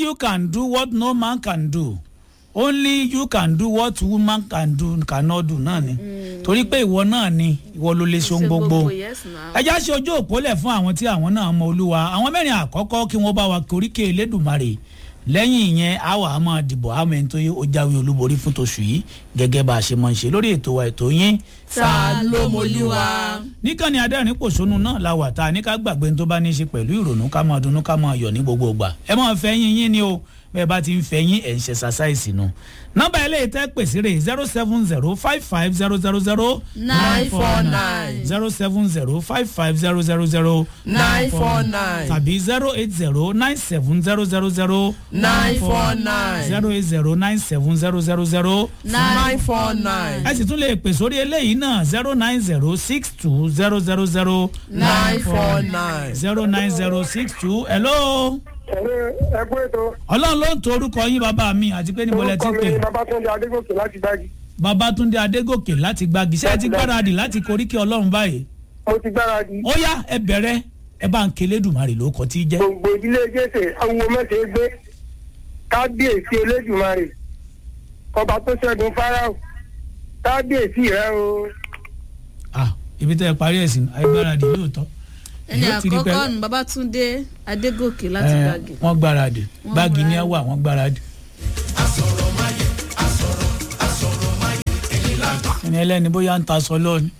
you can do what no man can do only you can do what woman can do cannot do náà ni torí pé ìwọ náà ni ìwọ ló lè ṣe ohun Ṣe gbogbo yes now. ẹ já ṣe ojú òpólẹ̀ fún àwọn tí àwọn náà mọ olúwa àwọn mẹ́rin àkọ́kọ́ kí wọ́n bá wa koríkè elédùnmarè lẹ́yìn ìyẹn a wà á máa dìbò àmọ́ ẹni tó yẹ ó jáwé olúborí fún tòṣù yìí gẹ́gẹ́ bá a ṣe máa ń ṣe lórí ètò wa ètò yín ta ló mọlúwa. níkànnì adẹ́rìn pòṣónú náà la wà tá a ní ká gbàgbé ní tó bá ní í ṣe pẹ̀lú ìrònú ká máa dunnú ká máa yọ̀ ní gbogbo ìgbà ẹ máa fẹ́ yín yín ni o bẹ́ẹ̀ bá ti ń fẹ́ yín ẹ̀ ń ṣe ṣàṣàìsì nu nọ́mbà eléyìí tẹ́ pèsè rè zero seven zero five five zero zero zero nine four nine zero seven zero five five zero zero zero nine four nine tàbí zero eight zero nine seven zero zero zero nine four nine zero eight zero nine seven zero zero zero nine four nine ẹ sì tún lè pè sórí eléyìí náà zero nine zero six two zero zero zero nine four nine. zero nine zero six two hello ẹ̀rẹ́ ẹgbẹ́ ètò ọlọ́run ló ń to orúkọ yín bàbá mi àti pé níbo lẹ ti orúkọ mi pè ni babatunde adégòkè láti gbági babatunde adégòkè láti gbági ṣé ẹ ti gbáradì láti koríkì ọlọ́run báyìí mo ti gbáradì ó yá ẹ bẹ̀rẹ̀ ẹ bá ń kelé dùmarè ló kọ tí í jẹ́ gbogbo ìdílé jésè awo mẹ́sẹ̀ gbé kábíyèsí elédùmarè ọba tó ṣẹ́gun fáráò kábíyèsí rẹ o ah ibi tẹ́ ẹ parí ẹ̀sìn àìgbáradì lóòótọ́ ẹni Yóò ti rí pé- àkọ́kọ́ ni babatunde adégòkè láti ẹ, gbàgì. wọ́n gbáradì gbági ní ẹwà wọ́n gbáradì. ẹni ẹlẹ́ni bóyá ń ta aṣọ lọ́ọ̀ni.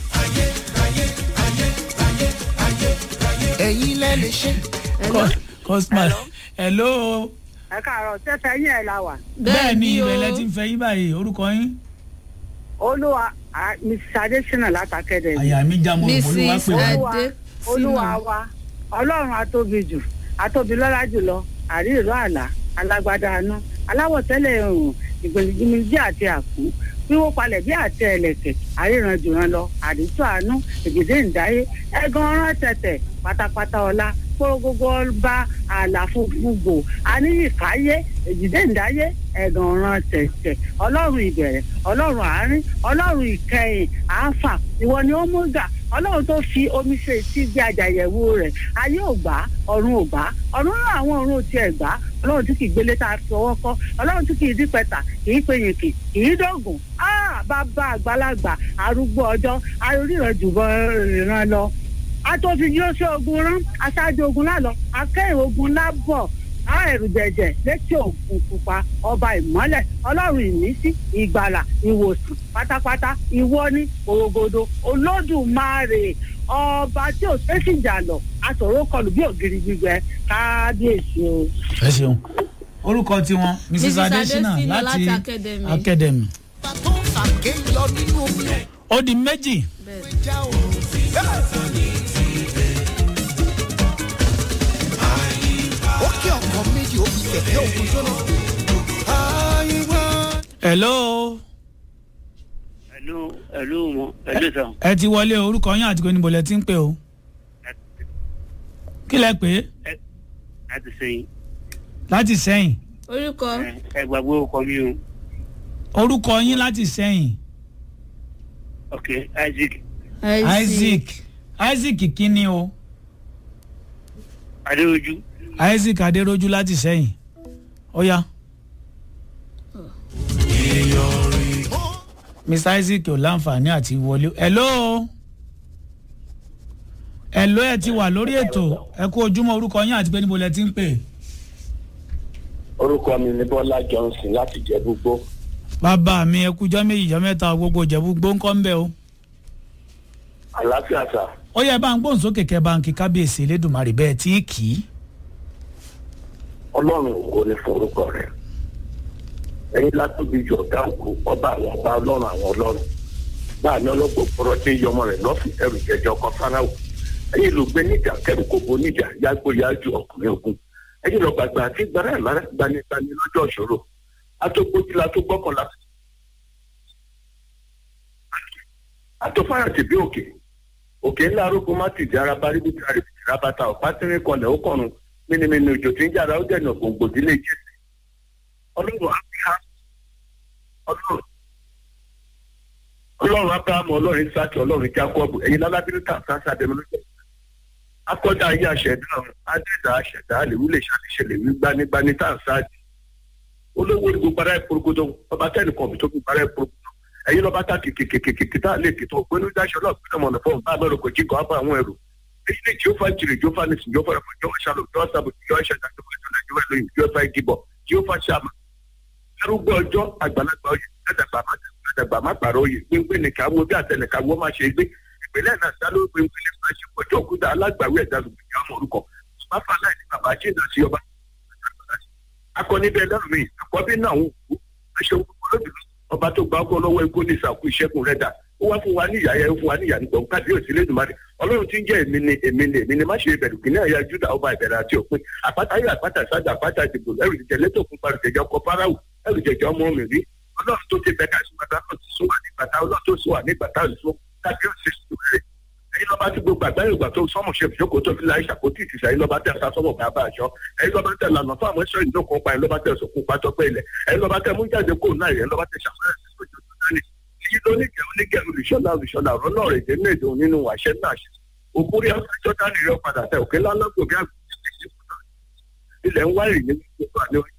ẹ̀yin lẹ́ lè ṣe. cosmas hello ẹ káàárọ̀ tẹ́tẹ́ yín ẹ̀ la wà bẹ́ẹ̀ ni o. ìbẹ̀lẹ̀ ti ń fẹ́ yín báyìí orúkọ yín olúwa mrs adesina látàkẹ́dẹ̀ àyà mi já mo rò olúwa mrs pè wá adé olúwa wa ọlọ́run atóbi jù atóbi lọ́lá jùlọ àríìró àlá alágbádá aná aláwọ̀ tẹ́lẹ̀ ọ̀hún ìgbèlìgbìmìjì àti àkú wíwó palẹ̀ bí àtẹ ẹlẹ̀kẹ̀ àríran jùran lọ àdìtú àánú ègèdè ìdáyé ẹ̀gàn ọ̀rán tẹ̀tẹ̀ pátápátá ọlá kórógógó bá àlàfo gbogbo aníyìkáyé ègèdè ìdáyé ẹ̀gàn ọ̀ràn tẹ̀tẹ̀ ọlọ́run ìbẹ̀rẹ̀ ọlọ́run àárín ọlọ́run ìkẹyìn àáfà ìwọ ni ó mú gà ọlọ́run tó fi omi ṣe tí gbé àjàyẹ̀wò rẹ̀ ayé ò gbà ọ̀run ò gbà ọ̀run náà àwọn ọ̀run ò tiẹ̀ gbà ọlọ́run tí kì í gbélé tá a fi ọwọ́ kọ́ ọlọ́run tí kì í dípẹ́ta kì í pe yìnkì kì í dọ̀gùn áà bàbá àgbàlagbà arúgbó ọjọ́ aríran jùbọ ìran lọ atòfin yóò ṣe ogun rán aṣáájú ogun lálọ akẹ́yìn ogun lábọ̀ á ẹ̀rù jẹ̀jẹ̀ létí òkun pupa ọba ìmọ́lẹ̀ ọlọ́run ìmísí ìgbàlà ìwòsàn pátápátá ìwọ ní òrogodo olódùmarè ọba tí ò tẹ́sí ìjà lọ aṣọ̀rọ̀ kọlù bí ògiri gbígbẹ kábíyèsí o. ẹ ṣeun orúkọ tiwọn mrs Mrs. adesina Adesina láti láti Academy. academy tó ń fàgé yọ nínú omi ó di méjì bẹ́ẹ̀ já òun. ó kí ọkọ méjì ó fi kẹ̀kẹ́ òkun jóná. àyíwá. hello ẹlú ẹlú wọn ẹlú sàn ẹ ti wọlé orúkọ yín àti pé níbo lẹ ti ń pè o kí lẹ pè é láti sẹyìn láti sẹ́yìn orúkọ ẹ gbàgbé ọkọ mi o orúkọ yín láti sẹ́yìn ok isaac isaac isaac kínní o adéojú isaac adéròjú láti sẹ́yìn ó yá. mr isaac ò láǹfààní àti wọlé hello hello ẹ ti wà lórí ètò ẹ kú ojúmọ́ orúkọ yín àti pé níbo lẹ ti ń pè orúkọ mi ni bọ́lá johnson láti jẹ gbogbo bàbá mi ẹ kújọ́ méjì jọ́ mẹ́ta gbogbo ìjẹ̀bú gbóńkọ́ ń bẹ̀ o àlàáfíà sà ó yẹ bá ń gbóhùn sókè kẹ bá ń kí kábíyèsí elédùnmarè bẹ́ẹ̀ tí kì í ọlọ́run ògo ni fún orúkọ rẹ ẹ̀yin látòbí jọ ọ̀gá òkú ọba àwọn ọba ọlọ́run àwọn ọlọ́run báà ní ọlọ́gbọ̀n pọ̀rọ̀ tí ń yọmọ rẹ̀ lọ́fì ẹrù jẹjọ ọkọ fáráwò ẹ̀yin ló gbé níjà kẹrù kó bo níjà yàgbó yájú ọkùnrin ogun ẹ̀yin lọ gbàgbà àti gbàrà ìmára gbanigbani lọ́jọ́ ìṣòro atógbójúlá tó gbọ́kànlá àtòfáyàtì bí òkè òkè ńlá arógun má tìdí ara bá ríbi tí a rè fi rabata ọ̀pá tínrín kọlẹ̀ ó kọ̀run mímímí òjò tí ń jára ó dẹ̀nà gbòǹgbò dílé jésù ọlọ́run áfíà ọlọ́run ọlọ́run abrahamu ọlọ́run isaki ọlọ́run jacob ẹ̀yin lálábínú tà sáńsá dẹnu lọ́jọ́ akọ́dá ayé àṣẹ̀dá adẹ́dá àṣẹ̀dá àlèwú lè ṣàlìṣe lèwí gbanigbani tá à ń sáàdì olówó ni gbogbo ara ẹ̀ porogodo ọba tẹ́nìkan mi tó gbogbo ara ẹ̀ porogodo ẹ̀yin lọ́ba tá kìkìkìkìkì tá a lè kìtọ̀ ògbónú dáṣọ náà pínlẹ̀ mọ̀nà fún ọba mẹ́rin kò jí kọ́ àbá àwọn ẹrù èyí ni jehova jìrì jehova nìsín jehova ẹ̀fọ́ jehova ṣàlò jehova sábò jehova ṣẹ̀dá jehova ìjọba jehova ìlóyìn jehova ìdìbọ̀ jehova ṣàmà arúgbó ọjọ́ àgbàlagbà oyè àdàgbà má pàrọ̀ oyè gbéngbé nìkan wo bí àtẹnìkan wọ́n má ṣe gbé ìpínlẹ̀ náà sáló gbéngbé nípa ṣe ọjọ́ òkúta alágbàwí ẹ̀dá lùgbìyàn ọmọ orúkọ máfà láì ní bàbá jíǹda sí ọba akọni bẹ́ẹ̀ lọ́rùn mi àkọ́bí náà ń kú aṣọ olódùn ọba tó gba ọkọ lọ́wọ́ ikú ní ìsàkú ìṣẹ́kùn rẹ̀ dà ó wá fún wa ní ìyá yẹn ó fún wa ní ìyá nígbà òǹkà bí òsì lẹ́dùnmáre ọlọ́run tí ń jẹ́ èmi ni èmi ni èmi ni má ṣe ìbẹ̀rù kìnìún àyà júdà ọba ìbẹ̀rẹ̀ àti òpin àpáta ayé àpáta ìsájà àpáta ìdìbò ẹrù ìjẹ lẹ́tọ̀ fún parí jẹjẹ ọkọ̀ fáráwù ẹrù jẹjẹ ọmọ mi rí ọlọ́run tó ti bẹ ká sùn bàtà náà ti sún wà ní bàtà ọlọ́run tó sún wà ní bàtà ìsún kábí òsì sùn rẹ̀ ẹyin lọba tí gbogbo àgbáyé ìgbà tó sọmọ ṣe fìjókòó tó fi láì ṣàkóso ìtìsà ẹyin lọba tẹ ẹsà sọmọ bàbá àṣọ ẹyin lọba tẹ lànà fún àwọn ẹṣọ ìdókòó pa ẹyin lọba tẹ ẹsọ kópa tọpẹ ilẹ ẹyin lọba tẹ mú jáde kó náà ẹyin lọba tẹ ṣàfẹ́rẹ́ sí ojú tó dání èyí ló ní kẹrin ní kẹrin olùṣọlá olùṣọlá ọ̀rọ̀ náà rẹ̀ dé méje òun nínú àṣẹ náà ṣe òkúri ọjọ́ dání rẹ̀ padà tẹ òkè lálọ́gbòbí àgbẹ̀ ilẹ̀ ń wá ìrìn ní gbogbo àlẹ́ orí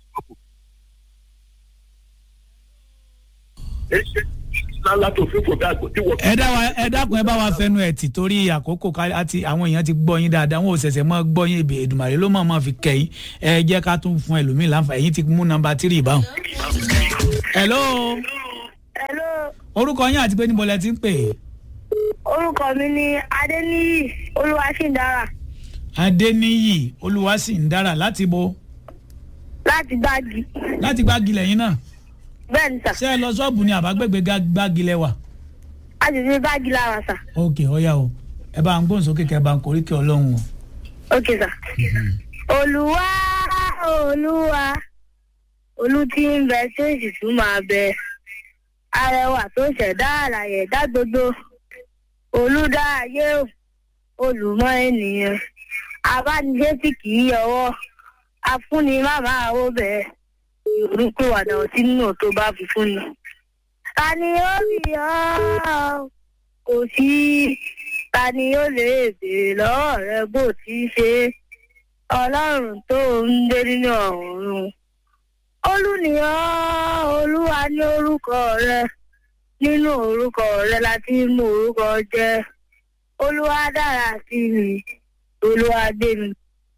lálá tó fífò bí àgbò tí wọ́n. ẹ dá wa ẹ dákun ẹ bá wa fẹnu ẹ tì torí àkókò ká àti àwọn èèyàn ti gbọ́ yín dáadáa wọn ò ṣẹ̀ṣẹ̀ mọ́ gbọ́ yín èbè èdùmàrè ló mọ̀ mọ́ fi kẹ́yìn ẹ jẹ́ ká tún fún ẹlòmíì láǹfà ẹ̀yìn ti mú nọmba tírì báwọn. hello Hello, orúkọ yín àti pé níbo lẹ ti ń pè é. orúkọ mi ni Adéníyì Olúwaṣíndárà adéníyì olúwaṣìndára láti bo láti Gbági. láti gbági lẹ́yìn náà Bẹ́ẹ̀ ni sà, ṣé ẹ lọ ṣọ́ọ̀bù ni àbágbègbè gá- gbági lẹ́wà. a sì fi Gbági lára sà. ok ọ̀ya o ẹ bá ń gbóhùn sókè kẹ bá ń korí kí ọlọ́run o. Ok sà. Olúwa Olúwa Olú tí ń bẹ tí ó sì tún máa bẹ. Arẹwà tó ṣẹ̀dá àlàyé dá gbogbo. Olúdá ayé o, olùmọ̀ ènìyàn. Abánijé tí kì í yọwọ́. Afúnni má máa wó bẹ́ẹ̀. Ìrúkú wàdà ọtí nínú tó bá fi fún ni. Ta ni ó rí ọ́? Kò sí. Ta ni ó lè béèrè lọ́wọ́ rẹ bó ti ṣe? Ọlọ́run tó ń gbé nínú ọ̀run. Olúnìyàn Olúwa ní orúkọ rẹ. Nínú orúkọ rẹ la ti mú orúkọ jẹ. Olúwa dára sí mi. Olúwa gbé mi.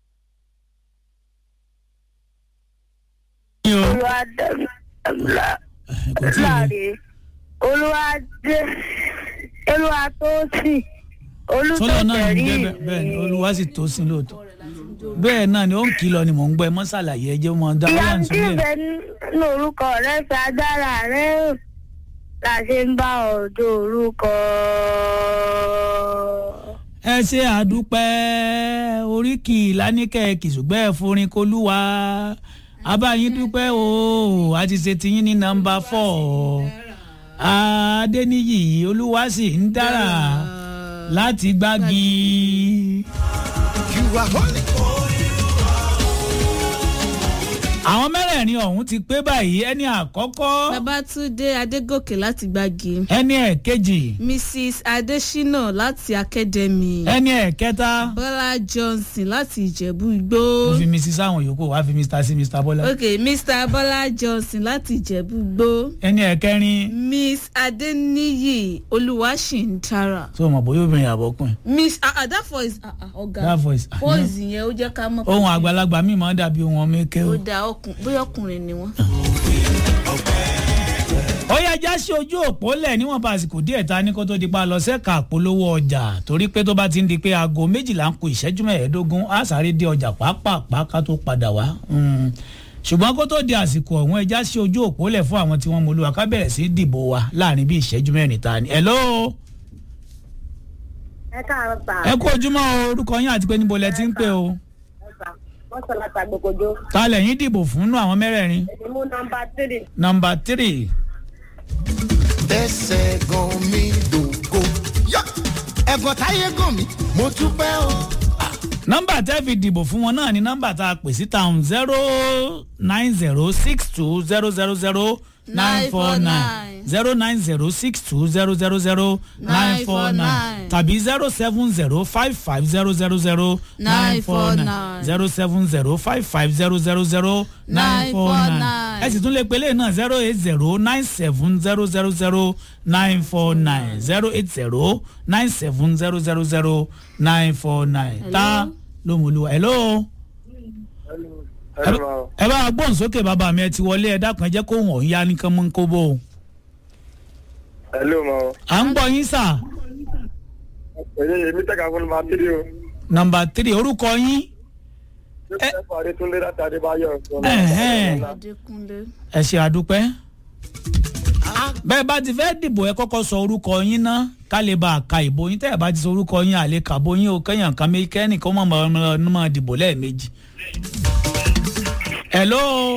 Olúwa dá mi lá- kò tí ì rí láre. Olúwa dé. Olúwa tó sì. Olú tó sọlọ náà ní tẹ̀rí bẹ́ẹ̀ bẹ́ẹ̀ ni olúwa sì tó sí lóòótọ́ bẹ́ẹ̀ náà ni ó ń kìlọ̀ ni mò ń gbọ́ ẹ mọ́ ṣàlàyé ẹ jẹ́ mọ́ dá wọ́n ìyanu ń tí sílẹ̀. ń bẹ nínú orúkọ rẹ fi agbára rẹ hàn la ṣe ń bá ọdọ orúkọ. ẹ ṣe àdúpẹ́ oríkì lánìkẹ́ kìsùgbẹ́ forin kolúwa abáyín dúpẹ́ o a ti ṣe tiyín ní nọmba fọ́ adéníyì olúwa sì ń dára láti gbági. You are holy. àwọn mẹ́rẹ̀ẹ̀rin ọ̀hún ti pé báyìí ẹni àkọ́kọ́ babatunde adégòkè láti gbági ẹni ẹ̀kejì mrs adesina láti academy ẹni ẹ̀kẹta bọ́lá johnson láti ìjẹ̀bú igbó ó fi mrs sáwọn yòókù wá fi mr sí mr bọ́lá ok mr bọ́lá johnson láti ìjẹ̀bú igbó ẹni ẹ̀kẹrin miss adeniyi olúwaṣìntara tó mọ̀ bóyá obìnrin àbọ̀kùnrin miss ah ah that voice ah ah ọ̀gá that voice ah, voice yẹn ó jẹ́ ká mọ̀ ohun àgbàlagbà mi máa ń dàbí ohun ọmọ eke o. ó da ọkùn bóyá ọkùnrin ni wọ́n. ó yẹ já sí ojú òpó lẹ̀ níwọ̀n bá àsìkò díẹ̀ ta ní kó tó di pa lọ sẹ́ka àpolówó ọjà torí pé tó bá ti ń di pé aago méjìlá ń ku ìṣẹ́jú mẹ́ẹ̀ẹ́dógún á sáré dé ọjà pàápàá ká tó padà wá. Mm. ṣùgbọ́n kó tó di àsìkò ọ̀hún ẹ já sí ojú òpó lẹ̀ fún àwọn tí wọ́n mọ olúwa ká bẹ̀rẹ̀ sí dìbò wa láàrin bí ìṣẹ́jú mẹ́rin ta ni. hello ẹ káàárọ̀ sà. ẹ kú ojúmọ́ o, orúkọ yín àti pé níbo lẹ ti ń pè o. wọ́n sọ láti àgbègbòdo. ta lẹ́yìn dìbò fún nú àwọn mẹ́rẹ̀ẹ̀rin. èmi mú nọmba tírì. nọmba tírì Ẹsẹ̀ gan mi dògo. Yọ! Ẹ̀gọ́ táyé gàn mí, mo dúpẹ́ o. nọmba tẹ́ fi dìbò fún wọn náà ni nọmba tá a pè sí town zero nine zero six two zero zero zero nine four nine zero nine zero six two zero zero zero nine four nine tàbí zero seven zero five five zero zero zero nine four nine zero seven zero five five zero zero zero nine four nine ẹ sì tún lè pele náà zero eight zero nine seven zero zero zero nine four nine zero eight zero nine seven zero zero zero nine four nine tá ló mú olúwa hello ẹ bá gbóhùn sókè bàbá mi ẹ ti wọlé ẹ dákun ẹ jẹ́ kó wọ̀n ya ní kánmọ́ kó bó o. hello ma o. à ń gbọ́ yín sà. èyí èmi tẹ̀ka fún ma tiri o. nọmba tírì orúkọ yín. ẹ fà adétúndé láti adébáyọ̀. Ẹ̀hẹ́n. adékúnlé. ẹ ṣe àdúpẹ́. bẹ́ẹ̀ bá ti fẹ́ dìbò ẹ kọ́kọ́ sọ orúkọ yín ná ká lè bá a ka ìbò yín tẹ́ ẹ bá ti sọ orúkọ yín àlè kàbó yín o kẹ́yàn kan mi kẹ́nìkan mọ̀ mọ̀ mọ̀ mọ̀ dìbò lẹ́ẹ̀mejì. hello.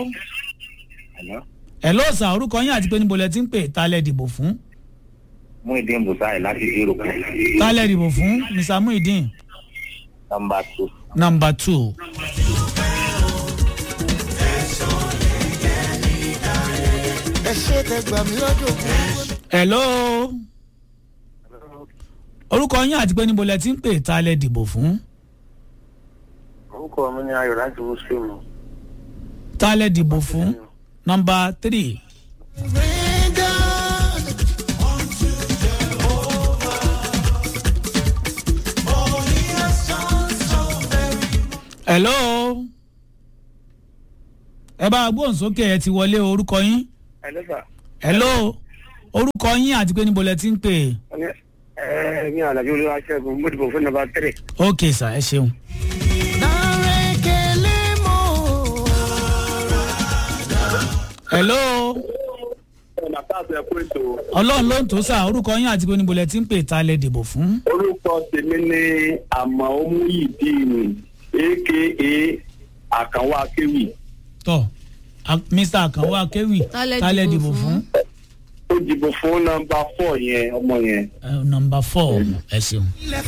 hello sà orúkọ yín àti pé níbo lẹ ti ń pè ta lẹ dìbò fún. mú ìdí ìbùsáì láti zero kan ta lẹ dìbò fún mr muhideen. nọmba two. number two. ẹ ṣe tẹ gbà mí lọ́dọ̀ hello. orúkọ yín àti pé níbo lẹ ti ń pè ta lẹ dìbò fún. orúkọ mi ni ayọ̀ láti muslim. ta lẹ dìbò fún. number three. hello. ẹ bá a gbóhùn sókè ẹ ti wọlé orúkọ yín. hello sir. hello. orúkọ yín àti pé níbo lẹ ti ń pè. ẹ mi àlàyé olúwa ṣẹ́gun mo dìbò fún nọmba three. ok sir ẹ ṣeun. hello. ọ̀nà táàbù ẹ̀kú ètò ọlọ́run ló ń tó sà orúkọ yín àti pé níbo lẹ ti ń pè ta lẹ dìbò fún. orúkọ tèmi ni àmọ́ omuyidini aka àkànwá akéwì tọ a- mr akanwo akewi Ta lẹ ta lẹ dìbò dìbò fún. fún? ó dìbò fún nọmba four yẹn ọmọ yẹn. nọmba four ẹ ṣeun.